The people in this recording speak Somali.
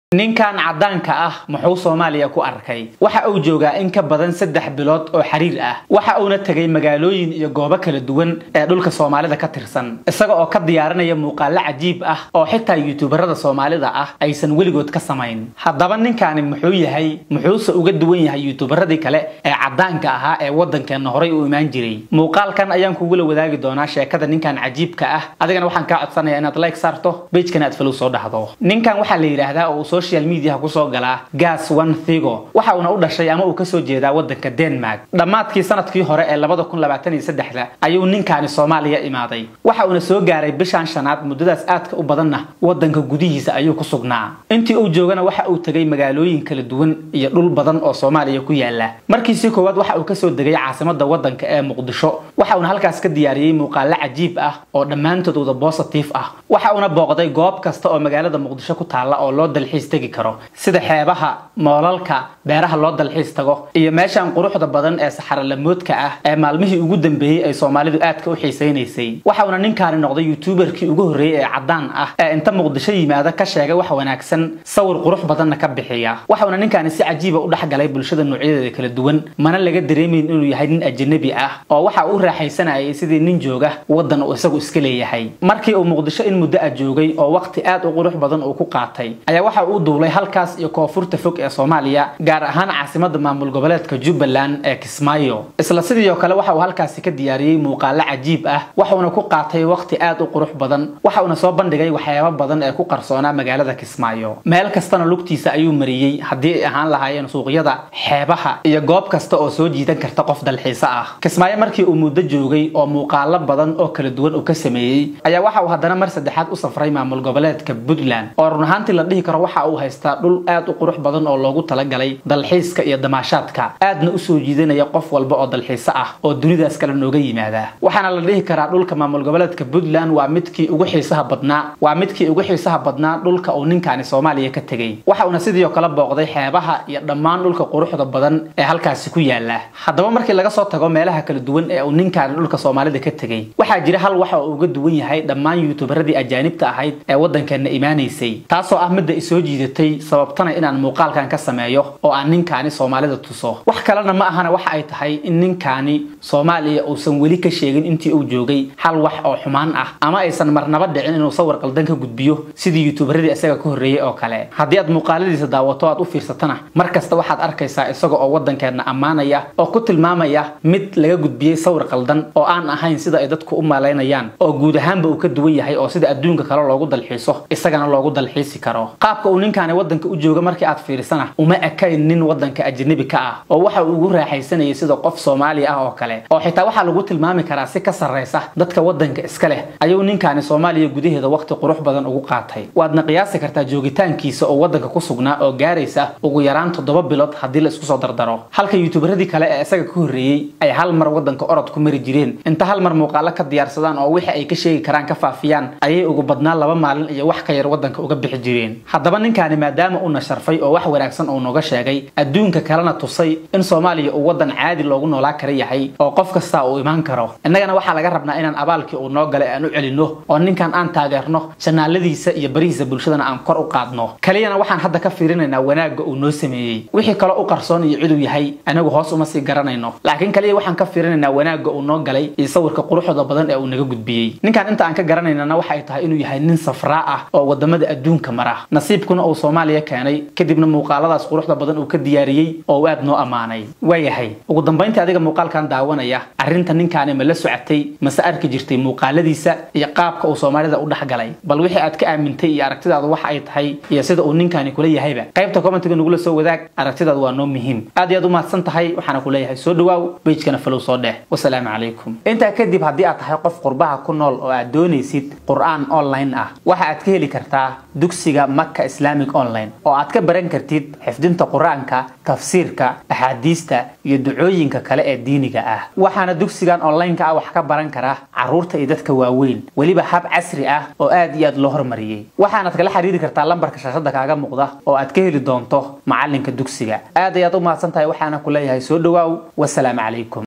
ninkan caddaanka ah muxuu soomaaliya ku arkay waxa uu joogaa in ka badan saddex bilood oo xiriir ah waxa uuna tegay magaalooyin iyo goobo kala duwan ee dhulka soomaalida ka tirsan isaga oo ka diyaarinaya muuqaalo cajiib ah oo xitaa yuutubarada soomaalida ah aysan weligood ka samayn haddaba ninkani muxuu yahay muxuuse uga duwan yahay yuutubaradii kale ee caddaanka ahaa ee waddankeena horay u imaan jiray muuqaalkan ayaan kugula wadaagi doonaa sheekada ninkan cajiibka ah adigana waxaan kaa codsanayaa inaad like saarto bejkana aad falow soo dhahdo ninkan waxaa la yidhaahdaa oo social mediaha kusoo galaa gas one thigo waxa uuna u dhashay ama uu kasoo jeedaa waddanka denmark dhammaadkii sanadkii hore ee labada kun labaatan iyo saddexda ayuu ninkaani soomaaliya imaaday waxa uuna soo gaaray bishan shanaad muddadaas aadka u badanna waddanka gudihiisa ayuu ku sugnaa intii uu joogana waxa uu tegay magaalooyin kala duwan iyo dhul badan oo soomaaliya ku yaala markiisii koowaad waxa uu kasoo degay caasimada waddanka ee muqdisho waxa uuna halkaas ka diyaariyey muuqaalo cajiib ah oo dhammaantood wada bositive ah waxa uuna booqday goob kasta oo magaalada muqdisho ku taalla oo loo dalxiis tegi karo sida xeebaha moolalka beeraha loo dalxiis tago iyo meeshan quruxda badan ee saxaralamoodka ah ee maalmihii ugu dambeeyey ay soomaalidu aadka u xiisaynaysay waxa uuna ninkaani noqday youtuberkii ugu horreeyey ee caddaan ah ee inta muqdisho yimaada ka sheegay wax wanaagsan sawir qurux badanna ka bixiya waxa uuna ninkaani si cajiiba u dhexgalay bulshada noocyadeeda kala duwan mana laga dareemayn inuu yahay nin ajanabi ah oo waxa uu raaxaysanayay sidii nin jooga waddan uu isagu iska leeyahay markii uu muqdisho in muddo a joogay oo waqti aad u qurux badan uu ku qaatay ayaa waxa uu duulay halkaas iyo koonfurta fog ee soomaaliya gaar ahaan caasimada maamul goboleedka jubbaland ee kismaayo isla sidii oo kale waxa uu halkaasi ka diyaariyey muuqaalo cajiib ah waxuuna ku qaatay waqti aad u qurux badan waxa uuna soo bandhigay waxyaabo badan ee ku qarsoonaa magaalada kismaayo meel kastana lugtiisa ayuu mariyey haddii ay ahaan lahaayeen suuqyada xeebaha iyo goob kasta oo soo jiidan karta qof dalxiiso ah kismaayo markii uu muddo joogay oo muuqaalo badan oo kala duwan uu ka sameeyey ayaa waxa uu haddana mar saddexaad u safray maamul goboleedka puntland oo run ahaantii la dhihi karo waxa uu haystaa dhul aad u qurux badan oo loogu talagalay dalxiiska iyo damaashaadka aadna usoo jiidanaya qof walba oo dalxiiso ah oo dunidaas kale nooga yimaada waxaana la dhihi karaa dhulka maamul goboleedka puntland waa midkii ugu xiisaha badnaa waa midkii ugu xiisaha badnaa dhulka uu ninkaani soomaaliya ka tegey waxa uuna sidii oo kale booqday xeebaha iyo dhammaan dhulka quruxda badan ee halkaasi ku yaala haddaba markii laga soo tago meelaha kala duwan ee uu ninkaani dhulka soomaalida ka tegey waxaa jira hal waxa uu uga duwan yahay dhammaan yuutubaradii ajaanibta ahayd ee waddankeena imaanaysay taasoo ah midda isoo jiidatay sababtana inaan muuqaalkan ka sameeyo oo aan ninkaani soomaalida tuso wax kalena ma ahana waxa ay tahay in ninkaani soomaaliya uusan weli ka sheegin intii uu joogay hal wax oo xumaan ah ama aysan marnaba dhicin inuu sawir qaldan ka gudbiyo sidii yuutubaradii isaga ka horreeyey oo kale haddii aad muuqaaladiisa daawato aad u fiirsatana mar kasta waxaad arkaysaa isaga oo waddankeedna ammaanaya oo ku tilmaamaya mid laga gudbiyey sawir qaldan oo aan ahayn sida ay dadku u malaynayaan oo guud ahaanba uu ka duwan yahay oo sida adduunka kale loogu dalxiiso isagana loogu dalxiisi karo qaabka uu ninkaani waddanka u jooga markii aad fiirisana uma ekayn nin waddanka ajanabi ka ah oo waxa uu ugu raaxaysanayay sida qof soomaali ah oo kale oo xitaa waxaa lagu tilmaami karaa si ka sarraysa dadka waddanka iska leh ayuu ninkaani soomaaliya gudaheeda waqti qurux badan ugu qaatay waadna qiyaasi kartaa joogitaankiisa oo waddanka ku sugnaa oo gaaraysa ugu yaraan toddoba bilood haddii la isku soo dardaro halka yuutubaradii kale ee isaga ka horreeyey ay hal mar waddanka orod ku mari jireen inta hal mar muuqaalo ka diyaarsadaan oo wixii ay ka sheegi karaan ka faafiyaan ayay ugu badnaa laba maalin iyo wax ka yar waddanka uga bixi jireen haddaba ninkaani maadaama uuna sharfay oo wax wanaagsan uu nooga sheegay adduunka kalena tusay in soomaaliya uu waddan caadi loogu noolaa kara yahay oo qof kastaa uu imaan karo innagana waxaa laga rabnaa inaan abaalkii uu noo galay aan u celinno oo ninkan aan taageerno janaaladiisa iyo barihiisa bulshadana aan kor u qaadno kaliyana waxaan hadda ka fiirinaynaa wanaagga uu noo sameeyey wixii kale u qarsoon iyo ciduu yahay anagu hoos uma sii garanayno laakiin kaliya waxaan ka fiirinaynaa wanaagga uu noo galay iyo sawirka quruxda badan ee uu naga gudbiyey ninkan inta aan ka garanaynana waxa ay tahay inuu yahay nin safraa ah oo wadamada adduunka mara nasiibkuna uu soomaaliya keenay kadibna muuqaaladaas quruxda badan uu ka diyaariyey oo uu aad noo ammaanay waayahay ugu dambayntii adiga muuqaalkan daawanaya arrinta ninkaani ma la socotay mase arki jirtay muuqaaladiisa iyo qaabka uu soomaalida u dhexgalay bal wixii aad ka aamintay iyo aragtidaadu waxa ay tahay iyo sida uu ninkaani kula yahayba qaybta commentiga nagula soo wadaag aragtidaadu waa noo muhiim aad iyo aad u mahadsan tahay waxaana ku leeyahay soo dhawaaw bejkana falow soo dheh wasalaamu calaykum intaa kadib haddii aad tahay qof qurbaha ku nool oo aad doonaysid qur-aan online ah waxa aad ka heli kartaa dugsiga maka islamic online oo aad ka baran kartid xifdinta qur-aanka tafsiirka axaadiista iyo ducooyinka kale ee diiniga ah waxaana dugsigan online-ka ah wax ka baran kara caruurta iyo dadka waaweyn weliba hab casri ah oo aad iyo aad loo hormariyey waxaanaad kala xiriiri kartaa lambarka shaashada kaaga muuqda oo aad ka heli doonto macalinka dugsiga aad ayaad u mahadsan tahay waxaana ku leeyahay soo dhawaaw wasalaamu calaykum